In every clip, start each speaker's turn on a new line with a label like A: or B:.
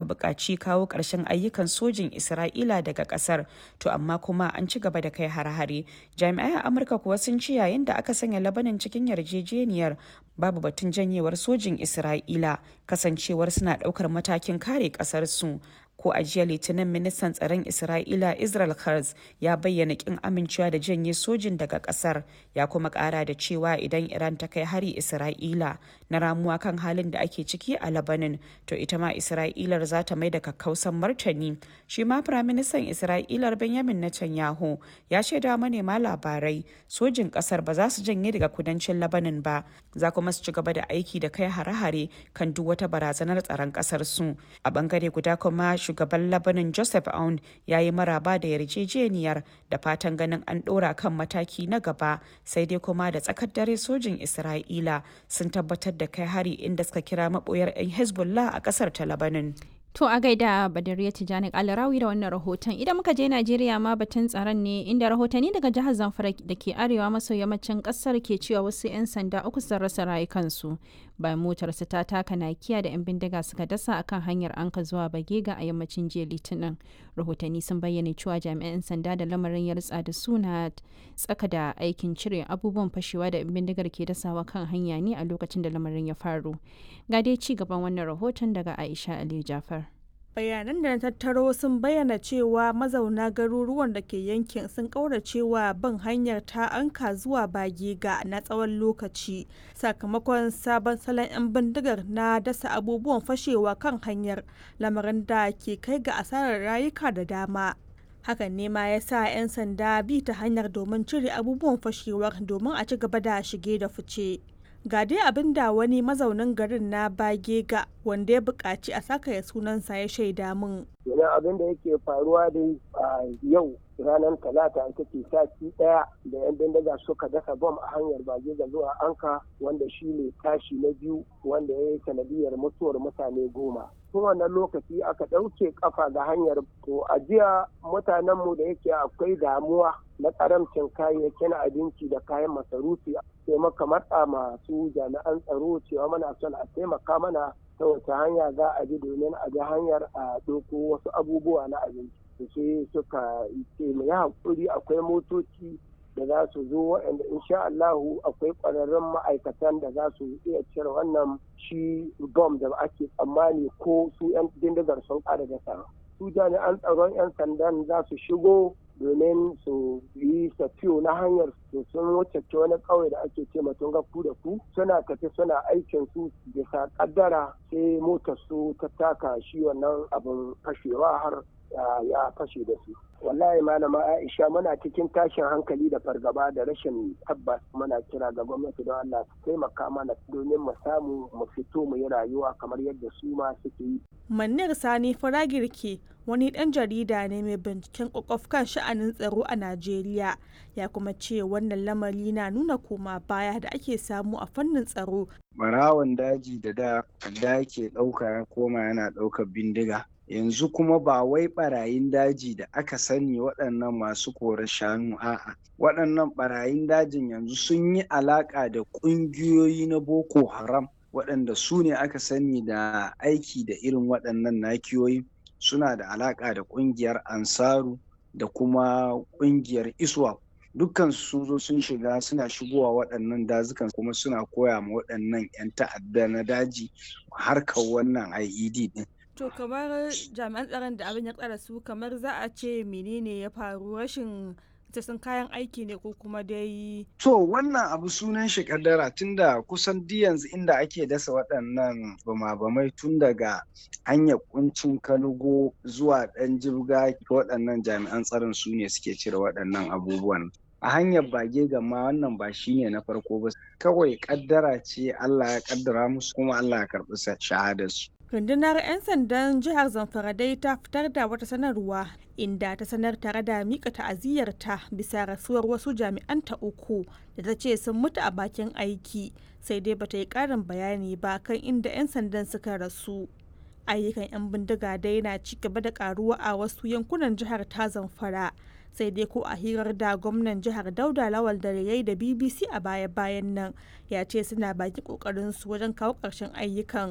A: buƙaci kawo ƙarshen ayyukan sojin isra'ila daga ƙasar to amma kuma an ci gaba da kai hare-hare jami'ai a amurka kuwa sun ci yayin da aka sanya labanin cikin yarjejeniyar babu batun janyewar sojin isra'ila kasancewar suna ɗaukar matakin kare ƙasarsu ko a jiya litinin ministan tsaron isra'ila israel Katz ya bayyana kin amincewa da janye sojin daga kasar ya kuma kara da cewa idan iran ta kai hari isra'ila na ramuwa kan halin da ake ciki a labanin to ita ma isra'ilar za ta mai da kakkausan martani shi ma firaministan isra'ilar benjamin netanyahu ya shaida manema labarai sojin kasar ba za su janye daga kudancin labanin ba za kuma su ci gaba da aiki da kai hare-hare kan duk wata barazanar tsaron kasar su a bangare guda kuma shugaban labanin joseph aun ya yi maraba da yarjejeniyar da fatan ganin an ɗora kan mataki na gaba sai dai kuma da tsakar dare sojin isra'ila sun tabbatar da kai hari inda suka kira maɓoyar 'yan hezbollah a ƙasar ta labanin
B: To a gaida Badariya Tijjani Alarawi da wannan rahoton. Idan muka je Najeriya ma batun tsaron ne inda rahotanni daga jihar Zamfara da ke arewa maso yammacin kasar ke cewa wasu 'yan sanda uku sun rasa rayukansu bayan motarsu ta taka nakiya da 'yan bindiga suka dasa akan hanyar anka zuwa Bagega a yammacin jiya Litinin. Rahotanni sun bayyana cewa jami'an sanda da lamarin ya rutsa da suna tsaka da aikin cire abubuwan fashewa da 'yan bindigar ke dasawa kan hanya ne a lokacin da lamarin ya faru. Ga dai ci gaban wannan rahoton daga Aisha Aliyu Jafar.
C: bayanan da na tattaro sun bayyana cewa mazauna garuruwan da ke yankin sun kauracewa bin hanyar ta anka zuwa bagega na tsawon lokaci sakamakon sabon salon 'yan bindigar na dasa abubuwan fashewa kan hanyar lamarin da ke kai ga asarar rayuka da dama hakan ne ma ya sa 'yan sanda bi ta hanyar domin cire abubuwan fashewar domin a ci gaba da shige da fice ga dai abin da wani mazaunin garin na bagega wanda ya buƙaci a saka ya sunansa ya shaida min.
D: Yana abin da yake faruwa dai a yau ranar talata ita ce sati ɗaya da 'yan bindiga suka dasa bom a hanyar bagega zuwa anka wanda shi ne tashi na biyu wanda ya yi sanadiyar mutuwar mutane goma. tun wannan lokaci aka ɗauke kafa ga hanyar to a jiya mutanenmu da yake akwai damuwa na karamcin kayayyakin abinci da kayan masarufi sai maka matsa masu jami'an tsaro cewa mana son a taimaka mana ta wace hanya za a bi domin a bi hanyar a ɗauko wasu abubuwa na abinci sai suka ce mu yi haƙuri akwai motoci da za su zo waɗanda insha Allahu akwai ƙwararrun ma'aikatan da za su iya cire wannan shi bom da ake tsammani ko su 'yan dindigar sun ƙara da su jami'an tsaron 'yan sandan za su shigo domin su yi safiyo na hanyar su sun wuce wani ƙauye da ake ce matun ku da ku suna tafi suna aikin su bisa kaddara sai motar su ta taka shi wannan abin fashewa har ya fashe da su wallahi malama aisha muna cikin tashin hankali da fargaba da rashin tabbas muna kira ga gwamnati don allah su taimaka mana domin mu samu mu fito mu yi rayuwa kamar yadda su ma suke yi
C: Manir Sani Faragirki wani ɗan jarida ne mai binciken kwakwaf kan sha'anin tsaro a Najeriya ya kuma ce wannan lamari na nuna koma baya da ake samu a fannin tsaro.
E: Barawan daji da da da ke ɗauka ya koma yana ɗaukar bindiga. Yanzu kuma ba wai barayin daji da aka sani waɗannan masu korar shanu a'a. Waɗannan barayin dajin yanzu sun yi alaƙa da ƙungiyoyi na Boko Haram. waɗanda su ne aka sani da aiki da irin waɗannan nakiyoyi suna da alaƙa da ƙungiyar ansaru da kuma ƙungiyar iswa dukkan sun zo sun shiga suna shigowa waɗannan dazukan kuma suna koya ma waɗannan 'yan ta'adda na daji harkar wannan ied din
C: To kamar jami'an tsaron da abin ya tsara su kamar za a ce menene ya faru rashin sun kayan aiki ne ko kuma dai
E: To wannan abu sunan shi kaddara tunda kusan di yanzu inda ake dasa waɗannan bama-bamai tun daga hanyar kuncin kalugo zuwa ɗan jibga waɗannan jami'an tsaron su ne suke cire waɗannan abubuwan. A hanyar bage gama wannan ba shi ne na farko ba kawai kaddara ce Allah ya kaddara musu kuma Allah ya karɓi shahadarsu.
C: rundunar 'yan sandan jihar zamfara dai ta fitar da wata sanarwa inda ta sanar tare da mika ta'aziyyarta bisa rasuwar wasu jami'anta uku da ta ce sun mutu a bakin aiki sai dai bata yi karin bayani ba kan inda 'yan sandan suka rasu ayyukan 'yan bindiga dai na ci gaba da karuwa a wasu yankunan jihar ta zamfara sai dai ko a hirar da gwamnan jihar dauda lawal da yayi da bbc a baya-bayan nan ya ce suna baki kokarin su wajen kawo ƙarshen ayyukan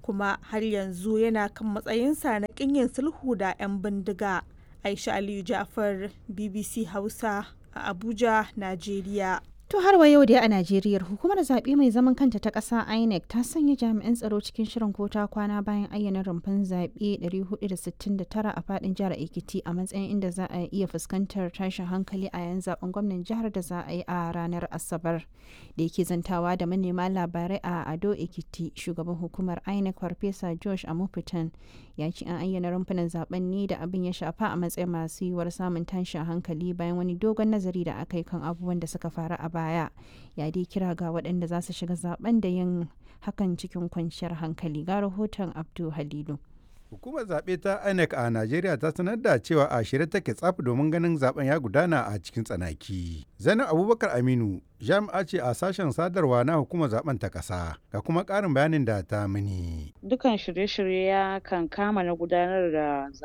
C: kuma har yanzu yana kan matsayinsa na ƙin yin sulhu da 'yan bindiga. Aisha Aliyu Ja'far, BBC Hausa a Abuja, Najeriya.
B: To har wa yau dai a Najeriya hukumar zaɓe mai zaman kanta ta ƙasa INEC ta sanya jami'an tsaro cikin shirin kota kwana bayan ayyana rumfan zaɓe 469 a faɗin jihar Ekiti a matsayin inda za a iya fuskantar tashin hankali a yayin zaben gwamnan jihar da za a yi a ranar Asabar. Da yake zantawa da manema labarai a Ado Ekiti shugaban hukumar INEC Farfesa Josh Amupitan ya ce an ayyana rumfunan zaben ne da abin ya shafa a matsayin masu yiwuwar samun tashin hankali bayan wani dogon nazari da aka yi kan abubuwan da suka faru a baya ya dai kira ga waɗanda za su shiga zaben da yin hakan cikin kwanciyar hankali ga rahoton abdu halilu
F: Hukumar zaɓe ta INEC a Najeriya ta sanar da cewa a shirye take tsaf domin ganin zaben ya gudana a cikin tsanaki. Zainab Abubakar Aminu jami'a ce a sashen sadarwa na hukumar zaben ta ƙasa ga kuma ƙarin bayanin da ta mini.
G: Dukan shirye-shirye ya kan kama na gudanar da